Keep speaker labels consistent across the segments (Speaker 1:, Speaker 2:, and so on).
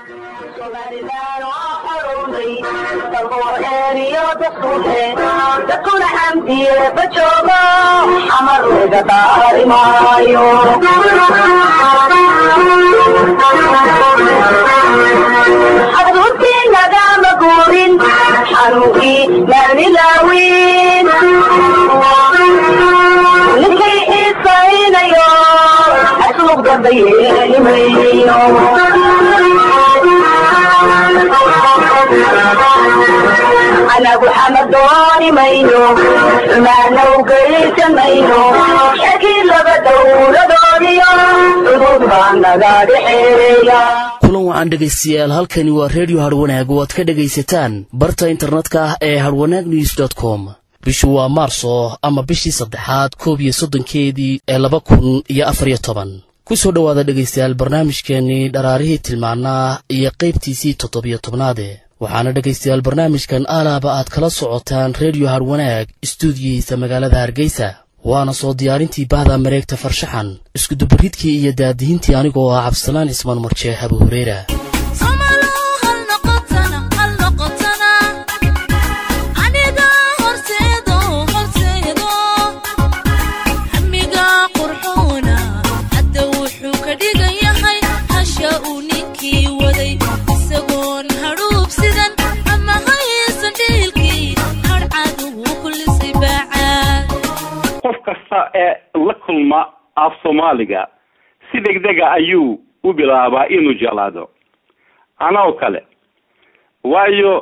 Speaker 1: dadkuna xamdiye bajoogo xamar laga qaari maayo xadruurtii nagama guurin xanuunkii maanilaawin ninkay xiisaynayo asluub damba yeelimayo anagu xamad dooni mayno xumaana u geysan mayno shakii laba dowladoodiyo cudud baa naga dhexeeya
Speaker 2: kulan wacan dhegaystayaal halkani waa redio harwanaag oo aad ka dhegaysataan barta internetka ah ee harwanaag news dot com bishu waa maarso ama bishii saddexaad koob iyo soddonkeedii ee laba kun iyo afar iyo toban ku soo dhowaada dhegaystayaal barnaamijkeennii dharaarihii tilmaanaa iyo qaybtiisii toddobiyo tobnaade waxaana dhegaystayaal barnaamijkan aalaaba aad kala socotaan redio harwanaag istuudiyihiisa magaalada hargeysa waana soo diyaarintii bahda mareegta farshaxan iskudubaridkii iyo daadihintii anigoo ah cabdisalaan cismaan marjee abu hureyra
Speaker 3: qof kasta ee la kulma af soomaaliga si degdega ayuu u bilaabaa inuu jeclaado anoo kale waayo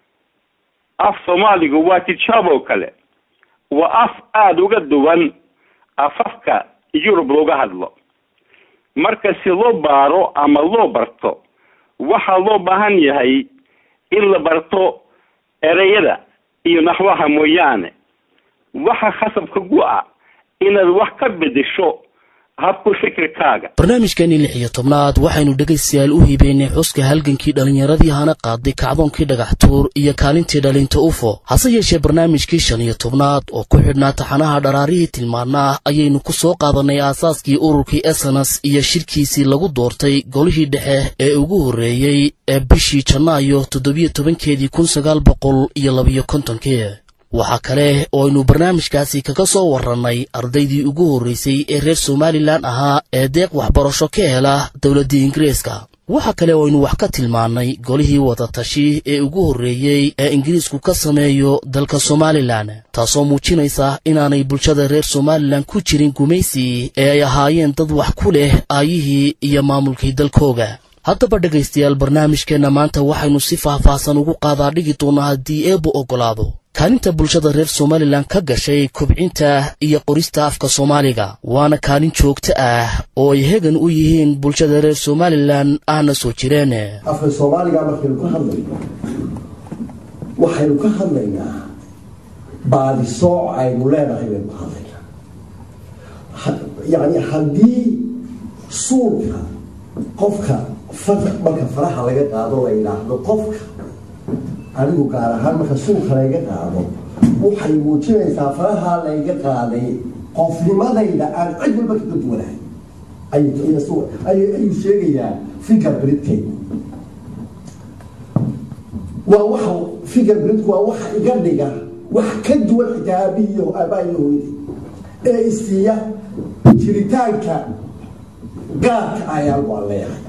Speaker 3: af soomaaligu waa tijaaboo kale waa af aada uga duwan afafka yurub looga hadlo marka si loo baaro ama loo barto waxaa loo baahan yahay in la barto ereyada iyo naxwaha mooyaane waxa khasabka gu-a inaad wax ka bedesho habku fikirkaaga
Speaker 2: barnaamijkeenii lix iyo tobnaad waxaynu dhegaystayaal u hiibeynay xuska halgankii dhallinyaradii hana qaaday kacdoonkii dhagaxtuur iyo kaalintii dhalinta ufo hase yeeshee barnaamijkii shan iyo tobnaad oo ku xidhnaa taxanaha dharaarihii tilmaanaa ayaynu ku soo qaadanay aasaaskii ururkii esenas iyo shirkiisii lagu doortay golihii dhexe ee ugu horreeyey ee bishii janaayo toddobiyo tobankeedii kun sagaal boqol iyo labiyo kontonkii waxaa kale oo aynu barnaamijkaasi kaga soo warrannay ardaydii ugu horraysay ee reer somalilan ahaa ee deeq waxbarasho ka hela dowladda ingiriiska waxaa kale oo aynu wax ka tilmaannay golihii wadatashi ee ugu horreeyey ee ingiriisku ka sameeyo dalka somalilan taasoo muujinaysa inaanay bulshada reer somalilan ku jirin gumaysi ee ay ahaayeen dad wax ku leh aayihii iyo maamulkii dalkooga haddaba dhegaystayaal barnaamijkeenna maanta waxaynu si faahfaahsan ugu qaadaa dhigi doonnaa haddii eebbu oggolaado kaalinta bulshada reer somalilan ka gashay kobcinta iyo qorista afka soomaaliga waana kaalin joogto ah oo ay hegan u yihiin bulshada reer somalilan ahna soo jireen
Speaker 4: afka soomaaliga markaynu ka hadlayno waxaynu ka hadlaynaa baadisooc aynu leenahay baynu ka hadlaynaa yacni haddii suulka qofka marka faraha laga qaado la yidhaahdo qofka anigu gaar ahaan marka suulka layga qaado waxay muujinaysaa farahaa layga qaaday qofnimadayda aan cid walba kaga duwanahay ayuu sheegayaa finger britkaygu waa waxa finger britku waa waxa iga dhiga wax ka duwan xitaa aabihiiyo aabaahiyo hooyadii ee isiiya jiritaanka gaarka ayaan waan leeyahay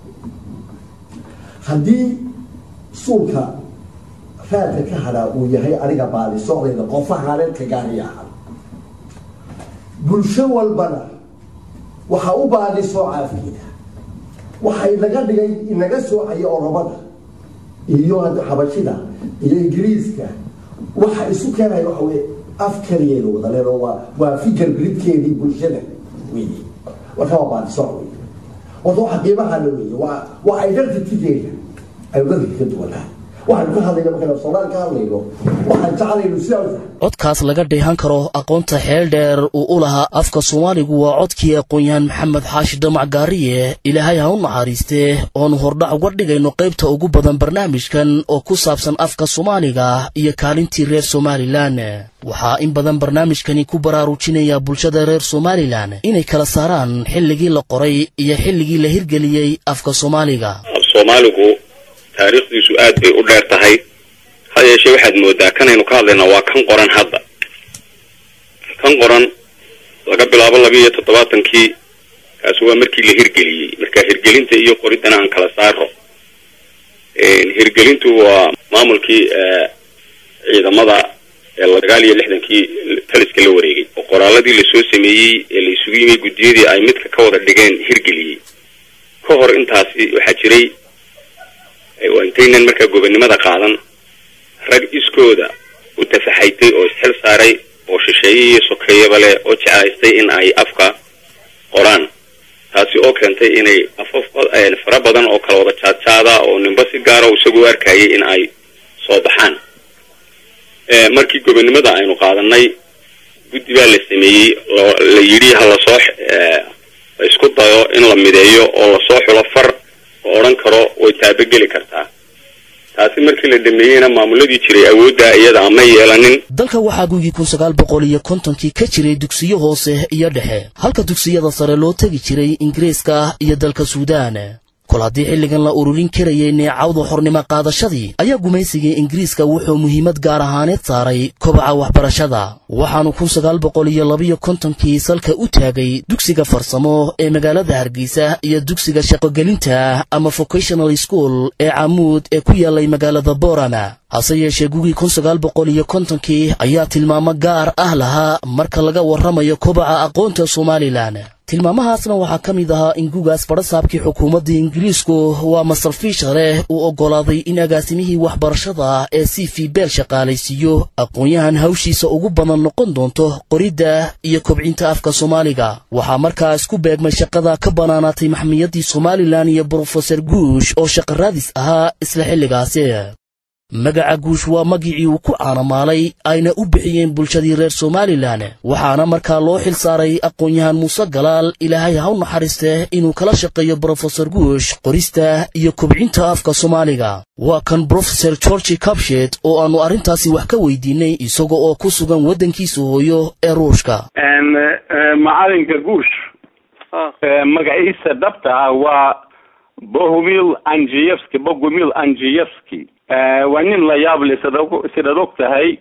Speaker 4: haddii suulka raadka ka hadhaa uu yahay aniga baadisocdayda qofahaareedka gaariya aha bulsho walbana waxaa u baadisooca afkeeda waxay naga dhigay inaga soocaya oromada iyo xabashida iyo ingiriiska waxa isu keenaya waxa weye af kaliyeeda wadaleen oo waa waa finger gridkeedii bulshada wey marka waa baadisooc wey horta waxa qiimahaana weeye waa waa identitygeeda aynu dadka ka duwanahay waxaynu ka hadlayna markaynu soomaali ka hadlayno waxaan jeclaynu sidaa
Speaker 2: codkaas laga dheehan karo aqoonta xeel dheer uu u lahaa afka soomaaligu waa codkii aqoon-yahan maxamed xaashi damac gaariye ilaahay ha u naxariistee oonu hordhac uga dhigayno qaybta ugu badan barnaamijkan oo ku saabsan afka soomaaliga iyo kaalintii reer somalilan waxaa in badan barnaamijkani ku baraarujinaya bulshada reer somalilan inay kala saaraan xilligii la qoray iyo xilligii la hirgeliyey afka soomaaliga
Speaker 5: soomaaligu taariikhdiisu aad bay u dheer tahay ha yeeshee waxaad moodaa kanaynu ka hadlaynaa waa kan qoran hadda kan qoran laga bilaabo laba iyo toddobaatankii kaasi waa markii la hirgeliyey marka hirgelinta iyo qoriddana aan kala saaro hirgelintu waa maamulkii ciidamada ee sagaal iyo lixdankii taliska la wareegay oo qoraaladii lasoo sameeyey ee la isugu yimay guddiyadii ay midka ka wada dhigeen hirgeliyey ka hor intaasi waxaa jiray waa intaynan markaa gobonnimada qaadan rag iskooda u tafaxaytay oo isxil saaray oo shisheeye iyo sokeeyaba leh oo jeclaystay in ay afka qoraan taasi oo keentay inay afaf fara badan oo kala wada jaadjaada oo ninba si gaara isagu u arkayay in ay soo baxaan markii gobonnimada aynu qaadanay guddi baa la sameeyey la yidhi ha lasoo la isku dayo in la mideeyo oo lasoo xulo far oo odhan karo way taabageli kartaa taasi markii la dhameeyeyna maamuladii jiray awoodda iyada ama yeelanin
Speaker 2: dalka waxaa gugii kun sagaal boqol iyo kontonkii ka jiray dugsiyo hoose iyo dhexe halka dugsiyada sare loo tegi jiray ingiriiska iyo dalka suudaan kol haddii xilligan la ururin karayay neecawda xornimo qaadashadii ayaa gumaysigii ingiriiska wuxuu muhiimad gaar ahaaneed saaray kobaca waxbarashada waxaanu kun sagaal boqol iyo labiyo kontonkii salka u taagay dugsiga farsamo ee magaalada hargeysa iyo dugsiga shaqogelinta ama vocational school ee camuud ee ku yaallay magaalada borama hase yeeshee gugii kun sagaal boqol iyo kontonkii ayaa tilmaamo gaar ah lahaa marka laga warramayo kobaca aqoonta somalilan tilmaamahaasna waxaa ka mid ahaa in gugaas badhasaabkii xukuumadda ingiriisku waa masar fiishare uu oggolaaday in agaasimihii waxbarashada ee c v beel shaqaalaysiiyo aqoon-yahan hawshiisa ugu badan noqon doonto qoridda iyo kobcinta afka soomaaliga waxaa markaa isku beegmay shaqada ka bannaanaatay maxmiyadii somalilan iyo brofeser guush oo shaqaraadis ahaa isla xilligaasi magaca guush waa magicii uu ku caanamaalay ayna u bixiyeen bulshadii reer somalilan waxaana markaa loo xil saaray aqoon-yahan muuse galaal ilaahay ha u naxariiste inuu kala shaqeeyo brofeser guush qorista iyo kobcinta afka soomaaliga waa kan brofeser georgi cabshet oo aannu arrintaasi wax ka weydiinay isaga oo ku sugan waddankiisa hooyo ee ruushka
Speaker 3: macalinka guush magaciisa dhabta ah waa bohumil anjiyevski bogumil anjiyevski waa nin la yaab le sida sidaad og tahay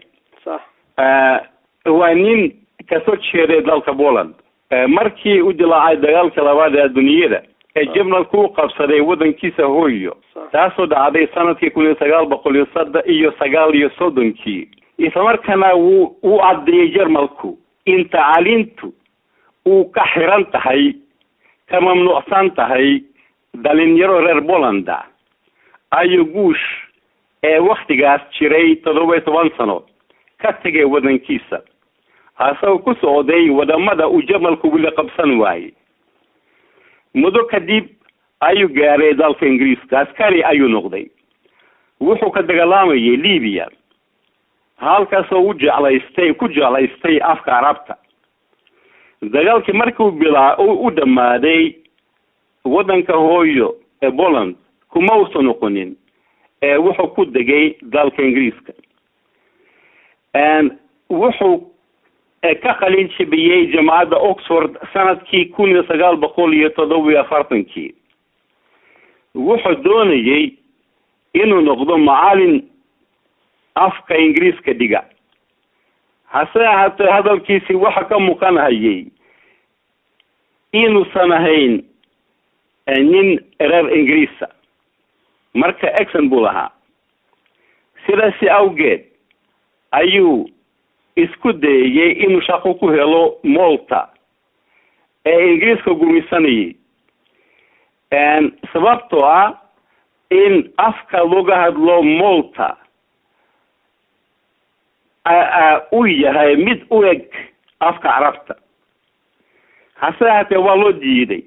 Speaker 3: waa nin kasoo jeeday dalka poland markii u dilaacay dagaalka labaad ee adduunyada ee jabnalku u qabsaday waddankiisa hooyo taasoo dhacday sanadkii kun iyo sagaal boqol iyo sada iyo sagaal iyo soddonkii islamarkaana wuu u caddeeyey jarmalku in tacaaliintu uu ka xiran tahay ka mamnuucsan tahay dhalinyaro reer polanda ayo guush ee waktigaas jiray toddoba iyo toban sano ka tegay waddankiisa hasagoo ku socday wadamada uu jamalku wili qabsan waayey muddo kadib ayuu gaaray dalka ingiriiska askari ayuu noqday wuxuu ka dagaalamayay libiya halkaasoo u jeclaystay ku jeclaystay afka carabta dagaalkii markiu bilaa u dhammaaday waddanka hooyo ee poland kuma uusan noqonin ee wuxuu ku degay dalka ingiriiska wuxuu ka qalin jibiyey jamacadda oxford sanadkii kun iyo sagaal boqol iyo toddoba iyo afartankii wuxuu doonayey inuu noqdo macalin afka ingiriiska dhiga hase ahaatee hadalkiisii waxa ka muuqanhayay inuusan ahayn nin reer ingiriisa marka exon buu lahaa sidaasi awgeed ayuu isku dayayey inuu shaqo ku helo malta ee ingiriiska gumaysanayay sababtoo ah in afka looga hadlo malta uu yahay mid u eg afka carabta hase ahaatee waa loo diiday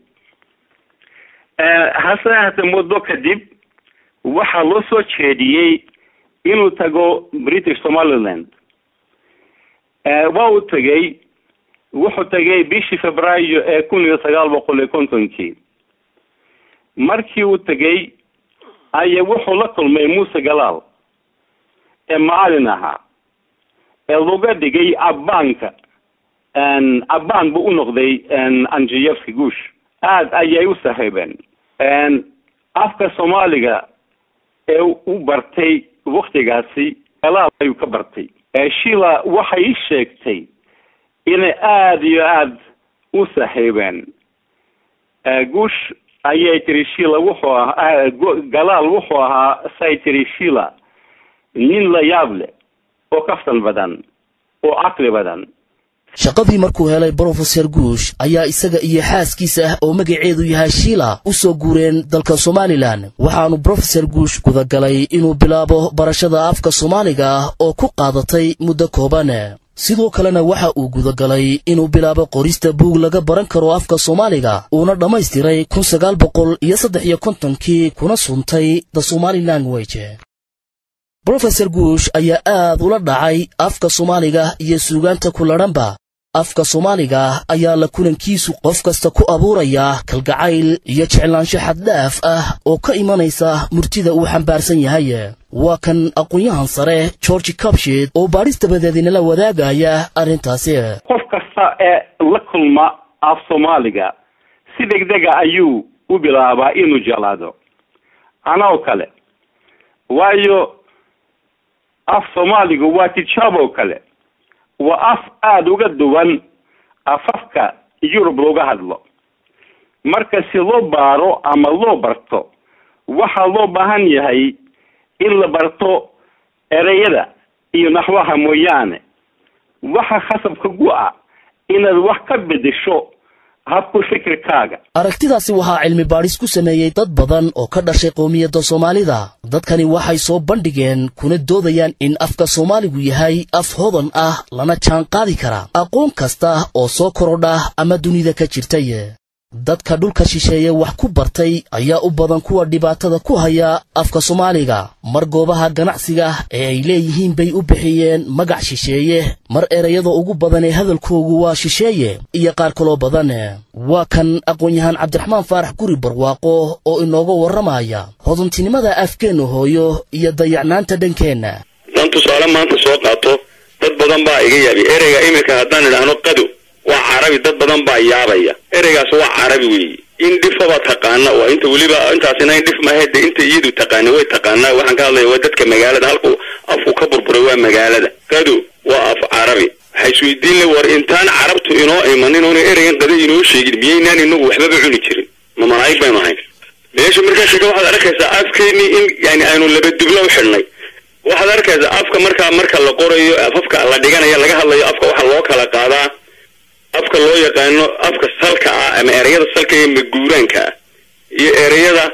Speaker 3: hase ahaatee muddo kadib waxaa loo soo jeediyey inuu tago british somaliland waa uu tegey wuxuu tegay bishii februaayo ee kun iyo sagaal boqol iyo kontonkii markii uu tegey aya wuxuu la kulmay muuse galaal ee macalin ahaa ee laga dhigay abbaanka abbaan buu u noqday anjiyevski guush aada ayay u saaxiibeen afka soomaaliga ee u bartay waktigaasi galaal ayuu ka bartay shila waxay ii sheegtay inay aada iyo aada u saaxiibeen guush ayay tiri shila wuxuu ahaa galaal wuxuu ahaa say tiri shila nin la yaab leh oo kaftan badan oo caqli badan
Speaker 2: shaqadii markuu helay brofeser guush ayaa isaga iyo xaaskiisa ah oo magaceedu yahay shiila u soo guureen dalka somalilan waxaanu brofeser guush gudagalay inuu bilaabo barashada afka soomaaliga ah oo ku qaadatay muddo kooban sidoo kalena waxa uu gudagalay inuu bilaabo qorista buug laga baran karo afka soomaaliga uuna dhammaystiray kun sagaal boqol iyo saddex iyo kontonkii kuna suntay the somali language brofeser guush ayaa aad ula dhacay afka soomaaliga iyo suugaanta kuladhanba afka soomaaliga ayaa la kulankiisu qof kasta ku abuurayaa kalgacayl iyo jeclaansho xaddhaaf ah oo ka imanaysa murtida uu xambaarsan yahay waa kan aqoon-yahan sare georgi cabshed oo baadhis dabadeedinala wadaagaya arrintaasi
Speaker 3: qof kasta ee la kulma af soomaaliga si degdega ayuu u bilaabaa inuu jeclaado anoo kale waayo af soomaaligu waa tijaab oo kale waa af aada uga duwan afafka yurub looga hadlo marka si loo baaro ama loo barto waxaa loo baahan yahay in la barto ereyada iyo naxwaha mooyaane waxa khasabka gu-a inaad wax ka bedesho habku fikirkaaga
Speaker 2: aragtidaasi waxaa cilmi baadhis ku sameeyey dad badan oo ka dhashay qowmiyadda soomaalida dadkani waxay soo bandhigeen kuna doodayaan in afka soomaaligu yahay af hodan ah lana jaan qaadi kara aqoon kasta oo soo korodha ama dunida ka jirtay dadka dhulka shisheeye wax ku bartay ayaa u badan kuwa dhibaatada ku haya afka soomaaliga mar goobaha ganacsiga ee ay leeyihiin bay u bixiyeen magac shisheeye mar ereyada ugu badan ee hadalkoogu waa shisheeye iyo qaar kaloo badan waa kan aqoon-yahaan cabdiraxmaan faarax guri barwaaqo oo inooga warramaya hodantinimada afkeenna hooyo iyo dayacnaanta dhankeenna
Speaker 5: haddaan tusaale maanta soo qaato dad badan baa iga yaabi ereyga iminka haddaan idhaahno qado waa carabi dad badan baa yaabaya ereygaas waa carabi weeye in dhifaba taqaana waa inta weliba intaasina in dhif mahede inta iyadu taqaana way taqaanaa waxaan ka hadlaya waa dadka magaalada halku afku ka burburay waa magaalada qado waa af carabi waxaa isweydiin le war intaan carabtu inoo imanin oona ereygan qado inoo sheegin miyaynaan inagu waxbaba cuni jirin ma malaa'ig baynu ahayn meesha markaa sheega waxaad arkaysaa afkeenii in yani aynu laba dublo u xidhnay waxaad arkaysaa afka markaa marka la qorayo afafka la dhiganayo laga hadlayo afka waxaa loo kala qaadaa afka loo yaqaano afka salka ah ama ereyada salka ee maguuraanka ah iyo ereyada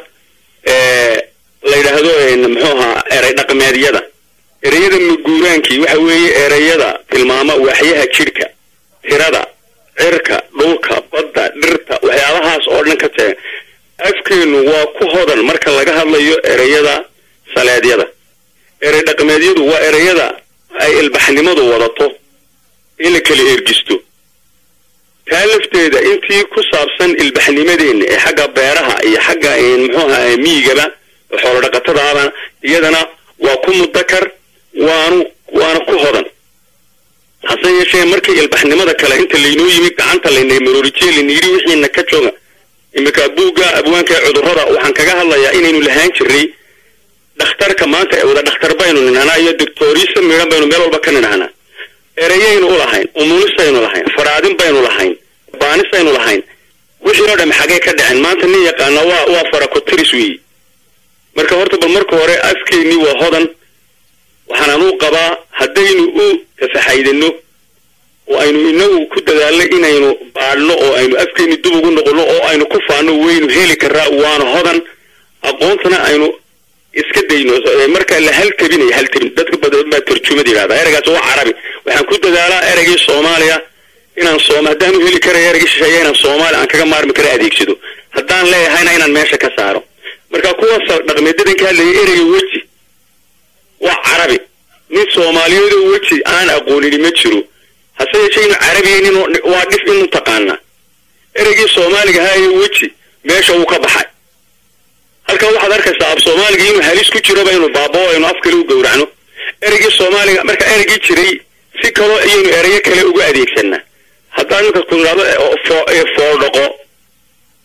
Speaker 5: la yidhaahdo muxuu ahaa erey dhaqmeedyada ereyada maguuraankii waxa weeye ereyada tilmaama waaxyaha jidhka tirada cirka dhulka badda dhirta waxyaabahaas oo dhan ka taga afkeenu waa ku hodan marka laga hadlayo ereyada saleedyada erey dhaqmeedyadu waa ereyada ay ilbaxnimadu wadato in la kala ergisto taa lafteeda intii ku saabsan ilbaxnimadeenna ee xagga beeraha iyo xagga muxuu ahaa miyigaba xoolo dhaqatadaaba iyadana waa ku mudakar waanu waana ku hodan hase yeeshee markii ilbaxnimada kale inta laynoo yimid gacanta layna maroorijiye layna wixiina ka jooga iminka buugga abwaanka ee cudurrada waxaan kaga hadlayaa inaynu lahaan jirnay dhakhtarka maanta ee wada dhakhtar baynu nidhahnaa iyo doctoriisa midhan baynu meel walba ka nidhahnaa ereyaynu u lahayn umuunisaynu lahayn faraadin baynu lahayn baanisaynu lahayn wixii oo dham xagee ka dhacen maanta nin yaqaana waa waa farakotiris weeye marka horta bal marka hore afkeennii waa hodan waxaanaan u qabaa haddaynu u tafaxaydano oo aynu inagu ku dadaalno inaynu baadhno oo aynu afkeenni dub ugu noqono oo aynu ku faano waynu heli karaa waana hodan aqoontana aynu iska dayno marka la haltabinaya haltabin dadka badan baa tarjumad yidhahda ereygaas waa carabi waxaan ku dadaalaa ereygii soomaaliya inaan sooma haddaan u heli karayo ereygii shisheeya inaan soomaaliya aan kaga maarmi kara adeegsado haddaan leeyahayna inaan meesha ka saaro marka kuwaas dhaqmeedyadan ka hadlaya ereyga weji waa carabi nin soomaaliyeed oo weji aan aqoonini ma jiro hase yeeshee inu carabiyeynin waa dhif inu taqaanaa ereygii soomaaliga haaye weji meesha wuu ka baxay halkan waxaad arkaysaa af soomaaliga inuu halis ku jiroba inu baabao aynu af kale u gowracno ereygii soomaaliga marka ereygii jiray si kaloo ayaynu ereyo kale ugu adeegsanaa haddaan marka ku idhahdo foodhaqo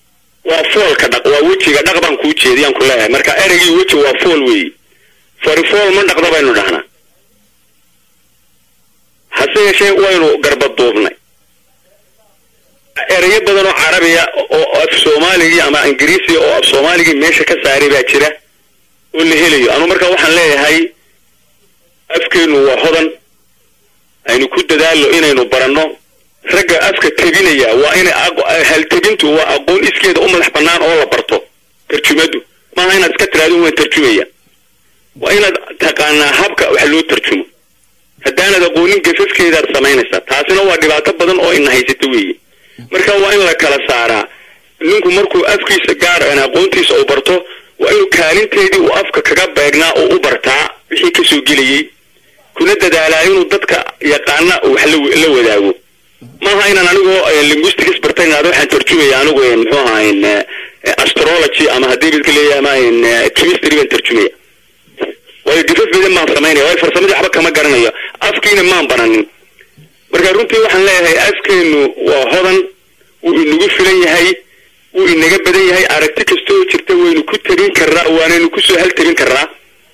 Speaker 5: waa foolka dhaq waa wejiga dhaq baan kuu jeediyaan ku leeyahay marka ereygii weji waa fool weeye fari fool ma dhaqda baynu dhahnaa hase yeeshee waynu garbaduubnay ereyo badan oo carabiya oo af soomaaligii ama ingiriisiga oo af soomaaligii meesha ka saaray baa jira oo la helayo anu marka waxaan leeyahay afkeenu waa hodan aynu ku dadaalo inaynu baranno ragga afka tebinaya waa inay haltebintu waa aqoon iskeeda u madax bannaan oo la barto tarjumadu maaha inaad iska tiraado waan tarjumaya waa inaad taqaanaa habka wax loo tarjumo haddaanad aqoonin gafafkeedaad samaynaysaa taasina waa dhibaato badan oo ina haysata weeye marka waa in la kala saaraa ninku markuu afkiisa gaar aqoontiisa uu barto waa inuu kaalinteedii uu afka kaga beegnaa oo u bartaa wixii kasoo gelayay kuna dadaalaa inuu dadka yaqaana wax la wadaago maaha inaan anigoo linguistics bartay inaad waxaan tarjumaya anigu muxuu ahaa astrology ama haddii bidka leeyahay ama chemistry baan tarjumaya waayo gafaf badan baan samaynaya waayo farsamadii waxba kama garanayo afkiina maan baranin marka runtii waxaan leeyahay afkeenu waa hodan wuu inagu filan yahay wuu inaga badan yahay aragti kasta oo jirta waynu ku tabin karnaa waanaynu kusoo haltabin karnaa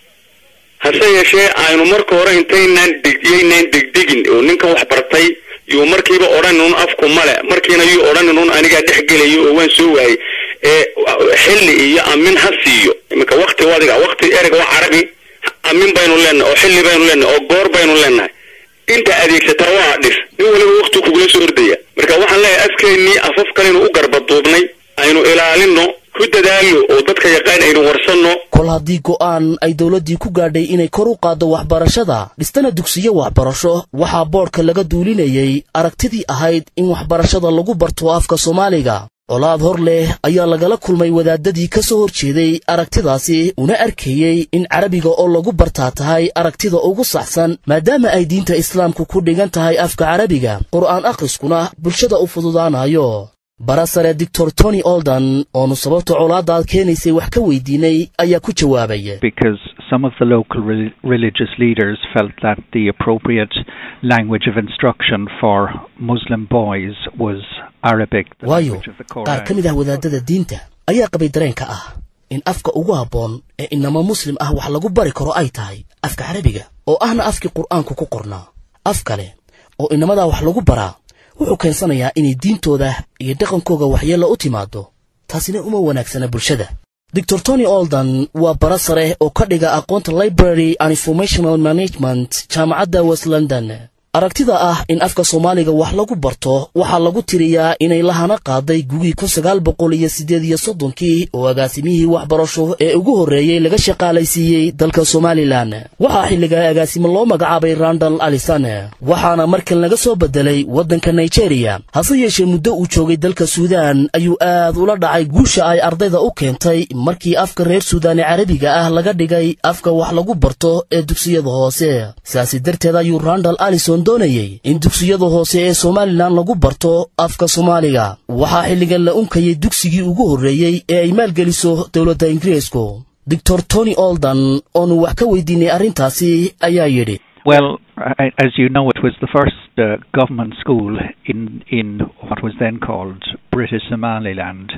Speaker 5: hase yeeshee aynu marka hore intaynaan degyaynaan degdegin oo ninkan wax bartay yuu markiiba odhaninun afku male markiina yuu odhaninun anigaa dhex gelayo oo waan soo waayay ee xilli iyo amin ha siiyo iminka wakti adiga wakti ereg waa carabi amin baynu leenahay oo xilli baynu leenahay oo goor baynu leenahay inta adeegsataa waa dhis nin waliba wakti kugula soo ordaya marka waxaan leeyahay afkeennii afaf kalenu u garbaduubnay aynu ilaalino ku dadaalno oo dadka yaqaan aynu warsanno
Speaker 2: kol haddii go'aan ay dowladdii ku gaadhay inay kor u qaaddo waxbarashada dhistana dugsiyo waxbarasho waxaa boodhka laga duulinayay aragtidii ahayd in waxbarashada lagu barto afka soomaaliga colaad hor leh ayaa lagala kulmay wadaadadii ka soo hor jeeday aragtidaasi una arkayey in carabiga oo lagu bartaa tahay aragtida ugu saxsan maadaama ay diinta islaamku ku dhigan tahay afka carabiga qur'aan akhriskuna bulshada u fududaanayo barasare doctor tony oldan oonu sababta colaadaad keenaysay wax ka weydiinay ayaa ku jawaabay
Speaker 6: because some of the local re- religious leaders felt that the appropriate language of instruction for Muslim boys was Arabic, the
Speaker 2: waayo
Speaker 6: language of the
Speaker 2: qaar
Speaker 6: Quran.
Speaker 2: ka mid ah wadaadada diinta ayaa qabay dareenka ah in afka ugu habboon ee inama muslim ah wax lagu bari karo ay tahay afka carabiga oo ahna afkii qur'aanku ku qornaa af kale oo inamadaa wax lagu baraa wuxuu keensanayaa inay diintooda iyo dhaqankooga waxyeello u timaado taasina uma wanaagsana bulshada doctor tony oldan waa bara sare oo ka dhiga aqoonta library and informational management jaamacadda west london aragtida ah in afka soomaaliga wax lagu barto waxaa lagu tiriyaa inay lahana qaaday gugii kun sagaal boqol iyo siddeed iyo soddonkii oo agaasimihii waxbarasho ee ugu horreeyey laga shaqaalaysiiyey dalka somalilan waxaa xilligaa agaasimo loo magacaabay randal alisan waxaana markan laga soo bedelay waddanka nigeria hase yeeshee muddo uu joogay dalka suudaan ayuu aad ula dhacay guusha ay ardayda u keentay markii afka reer suudaan ee carabiga ah laga dhigay afka wax lagu barto ee dugsiyada hoose sidaasi darteed ayuu randal alison doonayey in dugsiyada hoose ee somalilan lagu barto afka soomaaliga waxaa xilligan la unkayay dugsigii ugu horreeyey ee ay maalgeliso dowladda ingiriisku doctor tony oldan oonu wax ka weydiinay arrintaasi ayaa yidhi
Speaker 6: Well, I- as you know, it was the first uh, government school in in what was then called British Somaliland,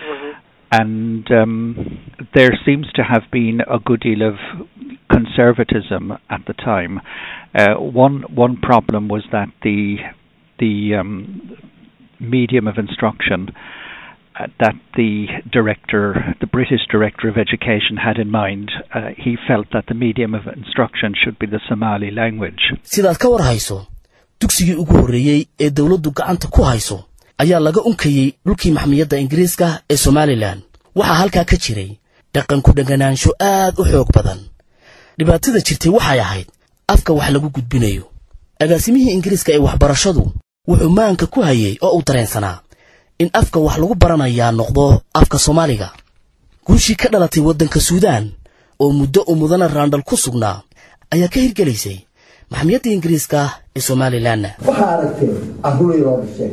Speaker 6: and um, there seems to have been a good deal of conservatism at the time. Uh, one one problem was that the the um, medium of instruction uh, that the director, the British director of education, had in mind. Uh, he felt that the medium of instruction should be the Somali language.
Speaker 2: sidaad ka war hayso dugsigii ugu horreeyey ee dowladdu gacanta ku hayso ayaa laga unkayey dhulkii maxmiyadda ingiriiska ee somalilan waxaa halkaa ka jiray dhaqanku dheganaansho aad u xoog badan dhibaatada jirtay waxay ahayd afka wax lagu gudbinayo agaasimihii ingiriiska ee waxbarashadu wuxuu maanka ku hayey oo uu dareensanaa in afka wax lagu baranayaa noqdo afka soomaaliga guushii ka dhalatay waddanka suudaan oo muddo u mudana raandhal ku sugnaa ayaa ka hirgelaysay maxmiyadda ingiriiska ee somalilanna
Speaker 4: waxaa aragteen carruuray loo dhasheen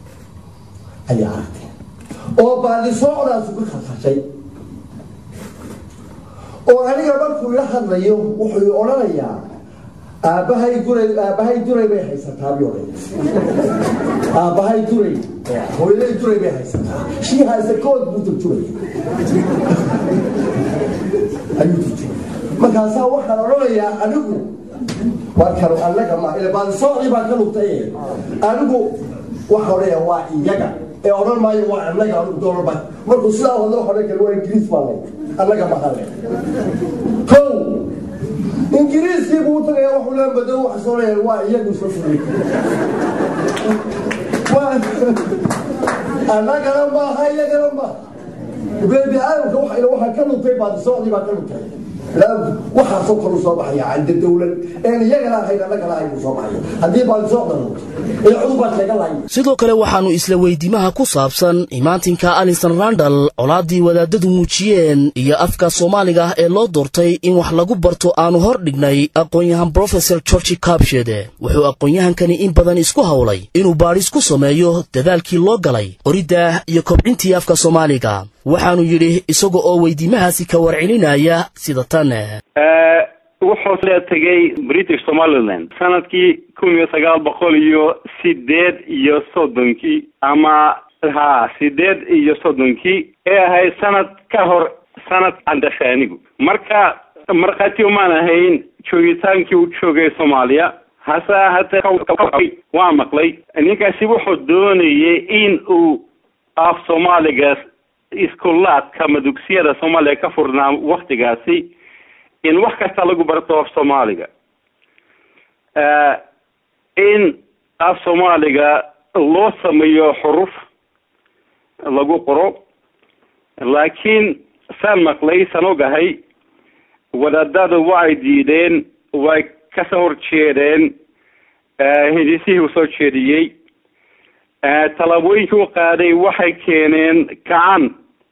Speaker 4: ayaa aragteen oo baadisoodaas uga khasashay oo aniga markuu ila hadlayo wuxuu odhanayaa aabbahay guray aabbahay duray bay haysataa biyoodhay aabbahay duray hooyaday duray bay haysataa shii haysa kood buu turjumaya ayuu turjumaya markaasaa waxaan odhanayaa anigu waa kanu annaga ma ila baadisoocdii baan ka lugtay anigu waxaa odhanaya waa iyaga ee odhan maayo waa annaga anigu doolba markuu sidaa hadlo waxa odhan kale waa ingiriis baa lay annaga mahale kow ingiriiskii buu tagaya wuxuu leen bado waxa soo leeyahay waa iyagu soo fulay annagana maaha iyagana maaha beebi aadamka waxa waxaa ka lugtay baadisoocdii baa ka lugtay waxaasoo kalu soo baxaya canda dowlad een iyagana ahayn annagana ahayn soo baxaya haddii baadisoocda lugto ee cudubaa sheega lahay
Speaker 2: sidoo kale waxaannu isla weydiimaha ku saabsan imaantinka alison randal colaaddii wadaadadu muujiyeen iyo afka soomaaliga ah ee loo doortay in wax lagu barto aanu hor dhignay aqoon-yahan brofesor georgi kabshede wuxuu aqoon-yahankani in badan isku howlay inuu baadhis ku sameeyo dadaalkii loo galay qoridda iyo kobcintii afka soomaaliga waxaanu yidhi isaga oo weydiimahaasi ka warcelinaya sida tan
Speaker 3: wuxuu soo tegay british somaliland sanadkii kun iyo sagaal boqol iyo sideed iyo soddonkii ama ha sideed iyo soddonkii ee ahayd sanad ka hor sanad andashaanigu marka markhaati umaan ahayn joogitaankii uu joogay soomaaliya hase ahaatee waa maqlay ninkaasi wuxuu doonayay in uu af soomaaliga iskullaadka ama dugsiyada soomaaliya ka furnaa waktigaasi in wax kasta lagu barto af soomaaliga in af soomaaliga loo sameeyo xuruf lagu qoro laakiin saan maqlay san ogahay wadaadada way diideen way kasoo horjeedeen hindisihii uu soo jeediyey tallaabooyinkii u qaaday waxay keeneen gacan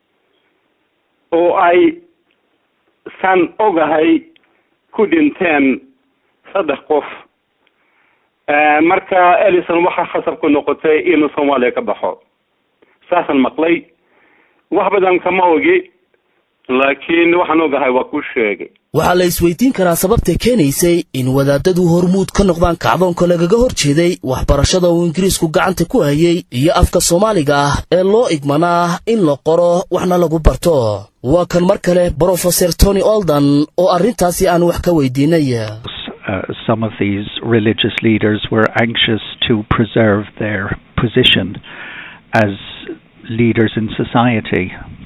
Speaker 3: oo ay san ogahay ku dhinteen saddex qof marka elison waxaa khasab ku noqotay inuu soomaaliya ka baxo saasaan maqlay wax badan kama ogi laakiin waxaan ogahay waa ku sheegay
Speaker 2: waxaa la isweydiin karaa sababta keenaysay in wadaadadu hormuud ka noqdaan kacdoonka lagaga hor jeeday waxbarashada uu ingiriisku gacanta ku hayay iyo afka soomaaliga ah ee loo igmanaa in la qoro waxna lagu barto waa kan mar kale brofeser tony oldan oo arrintaasi aan wax ka weydiinay
Speaker 6: Uh, some of these religious leaders were anxious to preserve their position as leaders in society.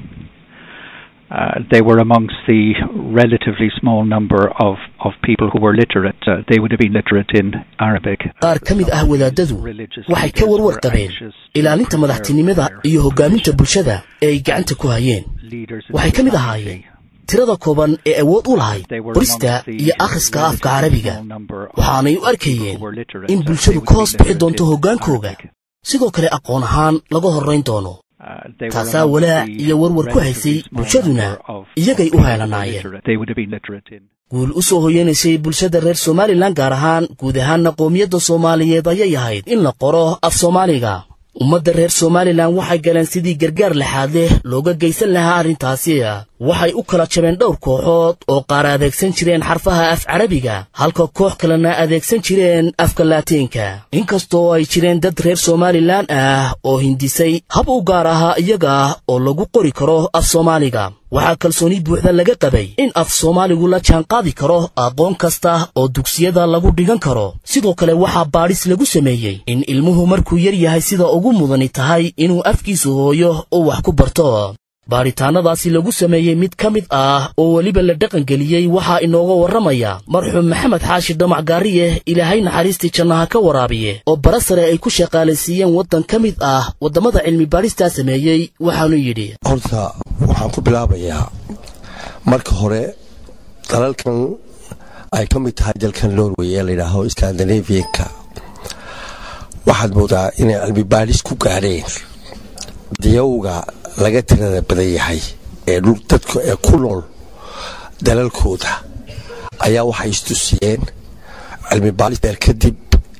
Speaker 6: Uh, they were amongst the relatively small number of, of people who were literate. Uh, they would have been literate in Arabic.
Speaker 2: qaar ka mid ah wadaadadu waxay ka warwar qabeen ilaalinta madaxtinimada iyo hoggaaminta bulshada ee ay gacanta ku hayeen waxay ka mid ahaayeen tirada kooban ee awood u lahayd qorista iyo akhriska afka carabiga waxaanay u arkayeen in bulshadu ka hoos bixi doonto hoggaankooga sidoo kale aqoon ahaan laga horrayn doono taasaa walaac iyo warwar ku haysay bulshaduna iyagay u heelanaayeen guul u soo hoyanaysay bulshada reer somalilan gaar ahaan guud ahaanna qoomiyadda soomaaliyeed ayay ahayd in la qoro af soomaaliga ummadda reer somalilan waxay galeen sidii gargaar laxaad leh looga geysan lahaa arrintaasi waxay u kala jabeen dhowr kooxood oo qaar adeegsan jireen xarfaha af carabiga halka koox kalena adeegsan jireen afka laatiinka inkastoo ay jireen dad reer somalilan ah oo hindisay hab u gaar ahaa iyaga oo lagu qori karo af soomaaliga waxaa kalsooni buuxda laga qabay in af soomaaligu la jaanqaadi karo aqoon kasta oo dugsiyada lagu dhigan karo sidoo kale waxaa baadhis lagu sameeyey in ilmuhu markuu yar yahay sida ugu mudani tahay inuu afkiisu hooyo oo wax ku barto baadhitaannadaasi lagu sameeyey mid ka mid ah oo weliba la dhaqangeliyey waxaa inooga warramaya marxuum maxamed xaashi dhamac gaariye ilaahay naxariistii jannaha ka waraabiye oo bara sare ay ku shaqaalaysiiyeen waddan ka mid ah waddamada cilmi baadhistaa sameeyey waxaanu yidhi
Speaker 4: horta waxaan ku bilaabayaa marka hore dalalkan ay ka mid tahay dalkan norway ee layidhaaho skandinavianka waxaad moodaa inay cilmi baadhis ku gaadheen diyowga laga tirada badan yahay ee dadka ee ku nool dalalkooda ayaa waxay istusiyeen cilmi baadhis beer kadib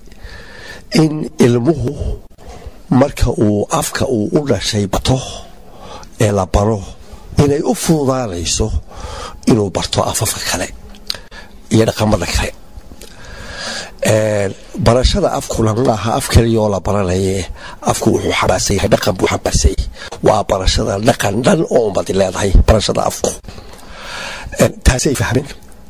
Speaker 4: in ilmuhu marka uu afka uu u dhashay bato ee la baro inay u fududaanayso inuu barto afafka kale iyo dhaqamada kale
Speaker 7: barashada afkuna maaha af keliyaoo la baranaye afku wuxuu xambaarsan yahay dhaqan buu xambaarsan yahay waa barashada dhaqan dhan oo ummadi leedahay barashada afku taasay fahmeen